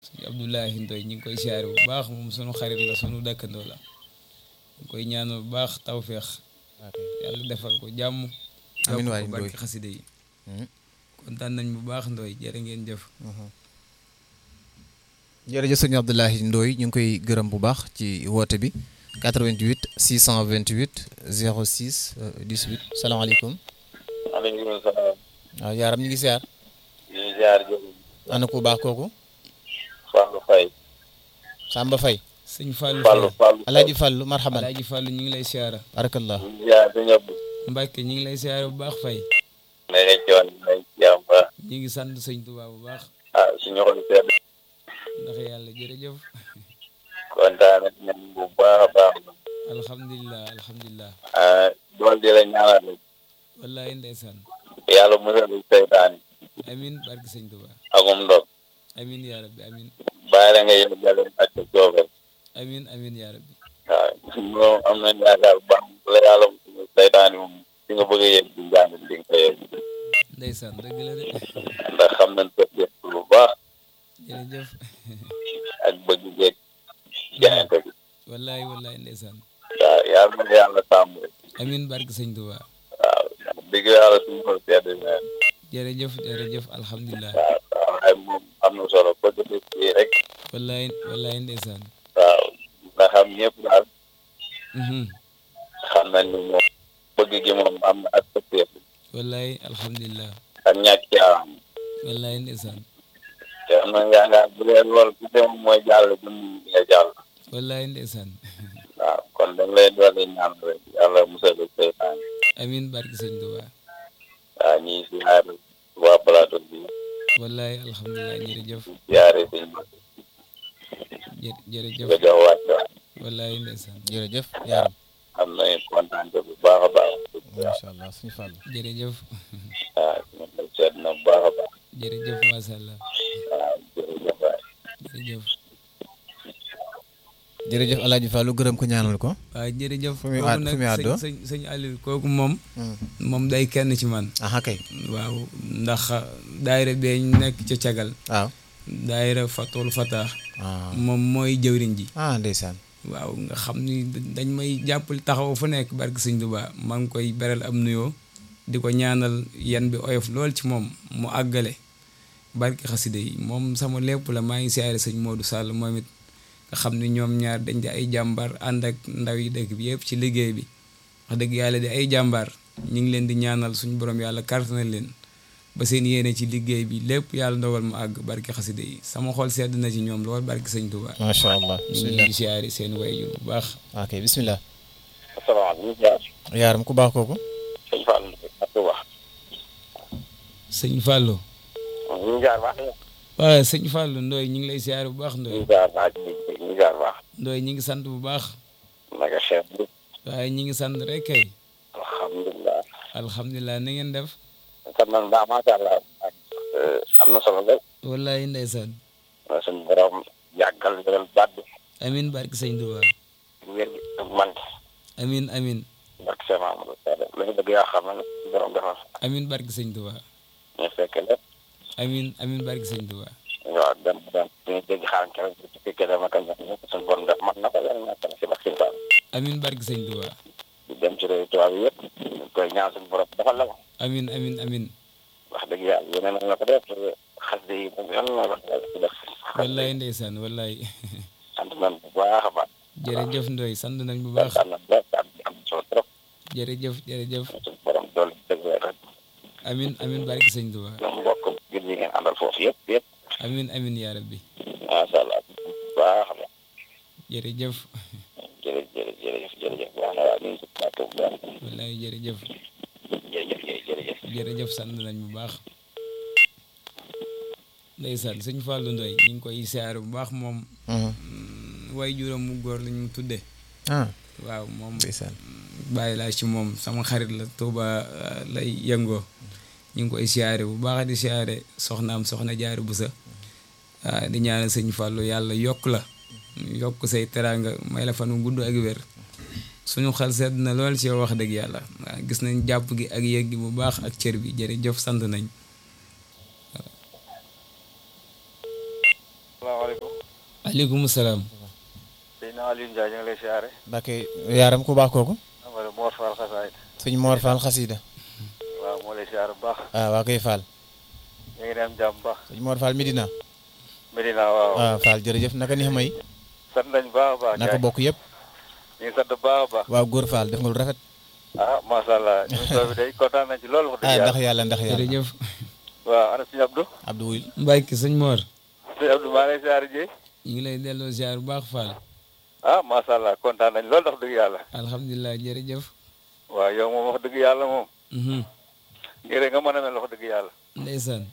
sëñ Abdoulahi Ndoy ñu ngi koy siyaare bu baax moom sunu xarit la sunu dëkkandoo la ñu koy ñaanal bu baax tawféex yàlla defal ko jàmm amiin waay yokk ko Ndoy barke xaside yi kontaan nañ bu baax Ndoy jërë ngeen jëf jërëjëf sëñ Abdoulahi Ndoy ñu ngi koy gërëm bu baax ci woote bi 88 628 06 18 salaamaaleykum maaleykum salaam. waaw yaaram ñu ngi siyaar ñu ngi ziar Diop. ana ku baax kooku Fallou Faye. Samba Faye sëñ Fallou Fallou Faye Fallou. Alaaji Fallu marhaban Alaaji Fallou ñu ngi lay siyaara barakallah ñu ngi ziar sëñ Abdou. Mbàkke ñu ngi lay siyaare bu baax Faye naka coon nañ jàmm ba. ñu ngi sant sëñ Tuubaa bu baax ah suñu xol sedd. ndax yàlla jërëjëf kontaan nañ bu baax a baax. alhamdulilah alhamdulilah ah dool di la ñaanal rek. wallahi ndeysaan yàlla musal seytaan amin barke sëñ Tuubaa akum ndog. amin yaa rabbi amin bàyyi la nga yeggale ak sa coobare. amin amin yaa rabbi waaw moom am nañ yaakaar bu baax la yàlla musal seytaan moom fi nga bëgg a yegg di njàng di nga ko yegg. ndeysaan dëgg la de ndax xam nañ ko def bu baax jërëjëf ak bëgg jeeg jaayante bi. wallahi wallahi ndeysaan waaw yàlla na yàlla sàmm rek. amin barke sëñ Tuubaa waaw dëgg yàlla suñu xol sedd na jërëjëf jërëjëf alhamdulilah waaw waaw waaye moom am na solo bëgg def fii rek wallahi wallahi ndeysaan waaw nga xam ñëpp daal mhm xam nañ ni moom bëgg gi moom am na ak pëteef wallahi alhamdulilah ak ñàkk caawam wallahi ndeysaan te am na yaakaar bu dee lool bu dem mooy jàll dun nga jàll wallahi ndeysaan waaw kon dañ lay dolli ñaan rek yàlla musal seytaan amin barke sëñ Tuubaa waaw ñii siyaar waa plateau bi wallahi alhamdulilah jërëjëf siyaare sëñ jë jërëjëf nga jox wàcc wallahi ndeysaan jërëjëf yaaram am nañu kontaan bu baax a baax macha allah suñu Fallu jërëjëf waaw ñu ngi seet na bu baax a baax jërëjëf macha allah waaw jërëjëf waay jërëjëf jërëjëf Alaaji Fallu gërëm ko ñaanal ko waaw jërëjëf Fu muy kooku àdd- fu muy nag àddoo? sëñ sëñ sëñ Aliou kooku moom moom day kenn ci man aha kay waaw ndax daayira bee ñu nekk ca cagal waaw daayira fatul fata ah moom mooy jëwriñ ji ah ndeysaan waaw nga xam ni dañ may jàppal taxaw fu nekk barke sëñ Tuubaa maa ngi koy beral am nuyoo di ko ñaanal yan bi oyof lool ci moom mu àggale barke xaside yi moom sama lépp la maa ngi siyaare sëñ Modou Sall moom it nga xam ni ñoom ñaar dañ di ay jàmbaar ànd ak ndaw yi dëkk bi yëpp ci liggéey bi wax dëgg yàlla di ay jàmbaar ñu ngi leen di ñaanal suñu borom yàlla kàttanal leen ba seen yéene ci liggéey bi lépp yàlla ndogal mu àgg barke xaside yi sama xol sedd na ci ñoom lool barke sëñ Tuubaa macha allah ñu bismillah ngi siyaare seen wayjur bu baax ok bismillah asalaamaaleykum yaaram ku baax kooku sëñ Fall ak wax sëñ Fallou ñu ngi jaar baax waaw sëñ Fallou Ndoye ñu ngi lay siyaare bu baax ñu Ndoye ngi jaar baax ñu ngi jaar baax Ndoye ñu ngi sant bu baax naka chef bi waaye ñu ngi sant rek kay alhamdulilah alhamdulilah na ngeen def kon man baax macha allah am na solo rek wallahi ndeysaan suñu borom yàggal wéral baat bi amin barke sëñ Tuubaa wér gi ak man amin amin barke Cheikh Mamadou Sall la ñu bëgg yaa xam ne suñu borom defal amin barke sëñ Tuubaa ñu fekk lépp amin amin barke sëñ Tuubaa waaw dem dem ñu dégg xaaral keroog ci fekkee dama ko ñaan ñëpp suñu borom def man na ko yàlla na ko si barke Sëñ Fall amin barke sëñ Tuubaa di dem ci réew tubaab yi yëpp ñu koy ñaan suñu borom defal la ko amin amin amin wax dëgg yàlla yeneen na la ko def xas yi moom yàlla na la ko yàlla ci def wallahi ndeysaan wallahi sant nañ bu baax a baax jërëjëf Ndoye sant nañ bu baax sant nañ baax am am solo trop jërëjëf jërëjëf suñu borom doole dëgg rek amin amin barke sëñ Tuubaa ñoom mbokk gën yi ngeen àndal foofu yëpp yëpp amin amin yaa rabbi macha allah bu baax a baax jërëjëf jërëjëf jërëjëf jërëjëf baax na waa ñu ngi si plateau bu baax wallahi jërëjëf jërëjëf jërëjëf jërëjëf sant nañ bu baax ndeysaan sëñ Fallou Ndoye ñu ngi koy siyaare bu baax moom way juróom mu góor lañ mu tudde ah waaw moom ndeysaan bàyyi laa ci moom sama xarit la Touba euh, lay yëngoo ñu ngi koy siyaare bu baax di siyaare soxnaam soxna jaaru bu sa waaw di ñaanal sëñ Fallou yàlla yokk la yokk say teraanga may la fan wu gudd ak wér suñu xel sedd na lool ci yow wax dëgg yàlla waaw gis nañ jàpp gi ak yëg gi bu baax ak cër bi jërëjëf sant nañ aleykum salaam Seydina Aliou Ndiaye ñu ngi lay siyaare Mbacke yaaram ku baax kooku wala Mor Fall xasaayit sëñ Mor Fall xasida waaw moo lay siyaare bu baax ah waa koy Fall ñu ngi dem jàmm bu baax sëñ Mor Fall Medina Medina waaw ah Fall jërëjëf naka neex may sant nañ bu baax a baax naka bokk yëpp ñu ngi sant bu baax a baax waaw góor Fall def nga lu rafet ah macha allah émission bi day kontaan nañ ci loolu wax ah dëgg ndax yàlla yàlla ndax yàlla jërëjëf waaw ana suñu Abdou Abdou Wuyul Mbacke sëñ Mor suñu Abdou maa ngi lay siyaare ji ñu ngi lay delloo ziar bu baax Fall ah macha allah kontaan nañ loolu wax dëgg yàlla alhamdulilah jërëjëf waaw yow moom wax dëgg yàlla moom Mhm. ngir rek nga mën a mel wax dëgg yàlla ndeysaan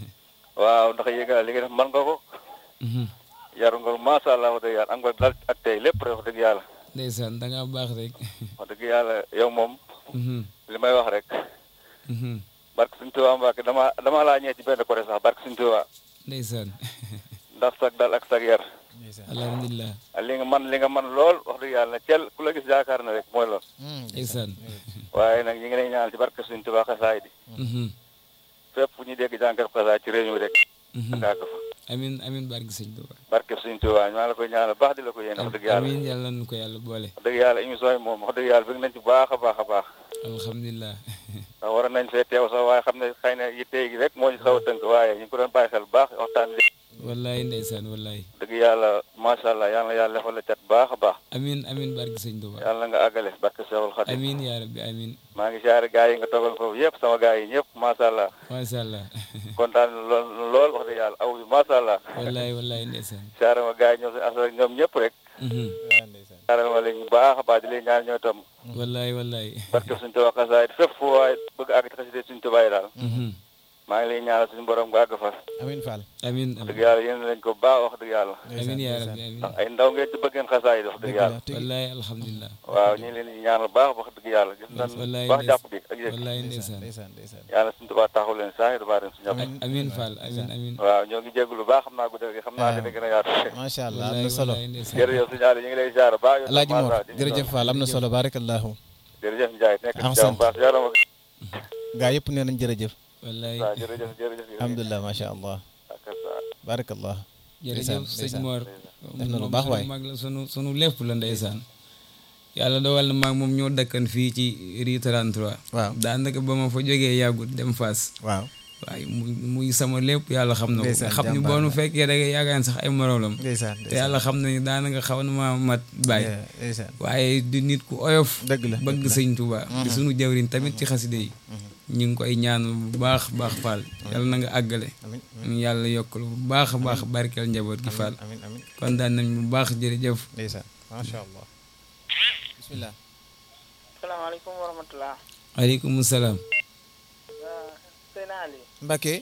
waaw ndax yéeg li nga def mën nga ko Mhm. yaru nga macha allah wax dëgg yàlla am nga dal ak tey lépp rek wax dëgg yàlla ndeysaan da ngaa baax rek wax dëgg yàlla yow moom Mhm. li may wax rek Mhm. barke suñu Tuubaa Mbàkke dama dama laa ñëwee ci benn côté sax barke suñu Tuubaa ndeysaan ndax sag dal ak sag yar alhamdulilah li nga man li nga man lool wax dëgg yàlla cel ku la gis yaakaar na rek mooy lool ndeysaan waaye nag ñi ngi lay ñaanal ci barke suñu Tuubaa xasaay di Mhm. fépp fu ñu dégg jànkat xasaay ci réew mi rek Mhm. nga àgg fa amin amin barke sëñ Tuubaa barke suñu Tuubaa maa la koy ñaanal baax di la ko yéene wax dëgg yàlla amin yàlla nu ko yàlla boole wax dëgg yàlla émission yi moom wax dëgg yàlla bëgg nañ ci baax a baax a baax alhamdulilah ndax war nañ fee teew sax waaye xam ne xëy na yitte gi rek moo ñu xaw a tënk waaye ñu ngi ko doon bàyyi xel bu baax waxtaan li wallaay ndeysaan wallaay dëgg yàlla macha allah yàlla na yàlla defal la cat baax a baax amin amin barke sëñ Tuubaa yàlla na nga àggale barke Seexul Xadim amin yaa rabbi amin maa ngi siyaare gaa yi nga toogal foofu yëpp sama gaa yi ñëpp macha allah macha allah kontaan lool lool wax dëgg yàlla aw bi macha allah wallaay wallaay ndeysaan siyaare ma gaa yi ñoom seen asal ñoom ñëpp rek Mhm. siyaare ma leen bu baax a baax di leen ñaan ñoo tam wallaay wallaay barke suñu Tuubaa xasaayid fépp fu waaye bëgg àgg ci xasida suñu Tuubaa yi daal Mhm. maa ngi lay ñaanal suñu borom nga àgg fa Amin Fall amin dëgg amin yàlla yéen lañ ko baax wax dëgg yàlla amin yaa rabbi amin ndax ay ndaw ngeen ci bëggeen xasaayid wax dëgg yàlla wallaay alhamdulilah waaw ñu ngi leen di ñaanal baax wax dëgg yàlla gis nañ wallaay baax ndeys- jàpp bi ak yëg wallaay ndeysaan ndeysaan ndeysaan yàlla suñu Tuubaa taxaw leen saa yi du baax dem suñu ñëpp amin Fall amin amin waaw ñoo ngi jégalu lu baax xam naa guddal gi xam naa dina gën a yaatu macha allah am wallaay na solo wallaay ndeysaan jërëjëf suñu Aliou ñu ngi lay ziar baax yow Alaaji tam Mor macha Allah. jërëjëf Fall am na solo barakallahu jërëjëf Ndiaye nekk ci Ahsan. jàmm baax yarama gaa yëpp nee nañ jërëjëf wallaay waaw jërëjëf jërëjëf alhamdulilah macha allah barakallah jërëjëf ndeysaan, sëñ Mor def na lu moom baax sunu waay. mag la sunu sunu lépp la ndeysaan yàlla dogal na maag moom ñoo dëkkan fii ci rue 33 waaw daanaka ba ma fa jógee yàggut dem Fass waaw waaye muy muy sama lépp yàlla xam na ko Ndeysaan, nga xam ni jàmbaar boo nu la. fekkee da nga yaakaar ne sax ay moroomam ndeysaan te yàlla xam na ni daanaka xaw na ma mat bàyyi ndeysaan waaye di nit ku oyof dëgg la bëgg sëñ Tuubaa di sunu jawriñ tamit ci xaside yi ñu ngi koy ñaan bu baax baax Fall yàlla na nga àggale amin ñu yàlla yokkal bu baax a baax barkeel njaboot gi Fall amin amin kontaan nañ bu baax jërëjëf ndeysaan macha allah bismillah salaamaaleykum wa rahmatulah. aleykum salaam waaw sëñ Ali. Mbacke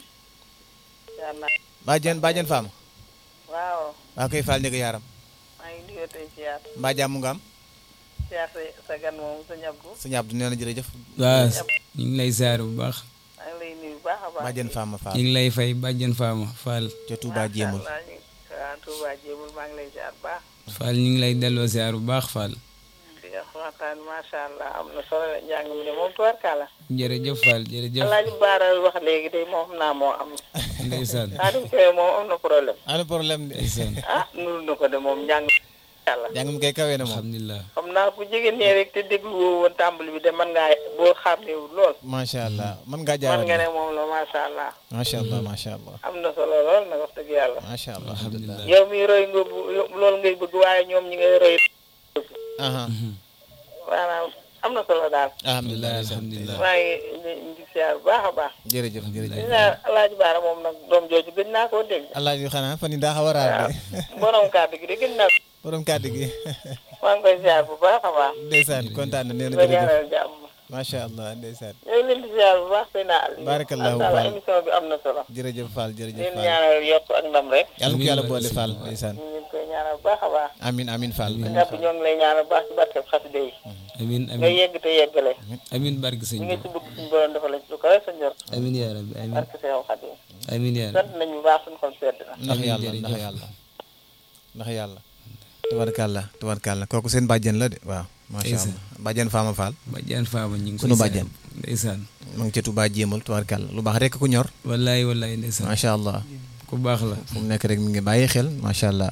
yaa naa bàjjen bàjjen faam waaw waa koy Fall njëkk yaaram maa ngi nuyoo tey siyaar mbaa jàmm nga am siyaar sa sa gan moom sa ñabdu sëñ Abdou nee na jërëjëf waaw ñu ngi lay saar bu baax maa ngi lay nuyu bu baax a baax. bàjjen faama ñu Fall ngi lay fay bàjjen faama Fall ca Touba jéemul Macha Allah, ñu- waaw Touba jéemul maa ngi lay siyaar bu baax. Fall ñu ngi lay delloo saar bu baax Fall di nga waxtaan macha allah am na solo la njàng mi de moom tubarkalla. jërëjëf Fall jërëjëf Alaaji Baara wax léegi de moom xam naa moo am. ndeysaan Xaadim Kebe moom am na problème. ana problème de ndeysaan ah nuru na ko de moom njàng yàlla. jàng mi kay kawee na moom alhamdulilah xam naa bu jege nee rek te déglu woo woon tàmbali bi de mën ngaa boo xàmmeewul lool. macha allah mën ngaa man nga ne jaawale moom la macha allah. macha allah macha allah am na solo lool nag wax dëgg yàlla. macha allah alhamdulilah yow mi roy nga bu loolu ngay bëgg waaye ñoom ñi ngay roy aha maanaam am na solo daal alhamdulilah alhamdulilah maa ngi ngi siyaar bu baax a baax jërëjëf jërëjëf gis naa alaaji baara moom nag doom jooju gën naa koo dégg allah ji xanaa fan yi daa xaw a raar de borom kàddu gi de gën naa borom kàddu gi maa ngi koy siyaar bu baax a baax ndeysaan kontaan na nee na ba jërëjëf ñaanal jàmm macha allah ndeysaan ñoo ngi leen di siyaar bu baax seen àll Barakallahu macha allah Fall. émission bi am na solo jërëjëf Fall jërëjëf leen Fall ñaanal yokk ak ndam rek yàlla ko yàlla Amiin. boole Fall ndeysaan ñu ngi koy ñaanal bu baax a baax amin amin Fall ñëpp ñoo ngi lay ñaanal bu baax ci barkeb xasida yi amin nga amin yegg te yeggale amin barke sëñ ñu bi ngi ci bëgg suñu borom dafa la ci lu kawe sa njort amin yaa rabbi amin barke Seexu Xadim amin yaa rabbi sant nañu bu baax suñu xol sedd na ndax Amiin, yàlla jërëjëf. ndax yàlla ndax yàlla tubarkàlla tubarkàlla kooku seen bàjjen la de waaw macha Ndeysaan. allah bàjjen Fama Fall bàjjan faama ñu ngi koy Sunu saar. bàjjan. ndeysaan mu ngi ca Touba jéemal tubarkàlla lu baax rek ku ñor wallaay wallaay ndeysaan macha allah ku baax la fu mu nekk rek mi ngi bàyyi xel macha allah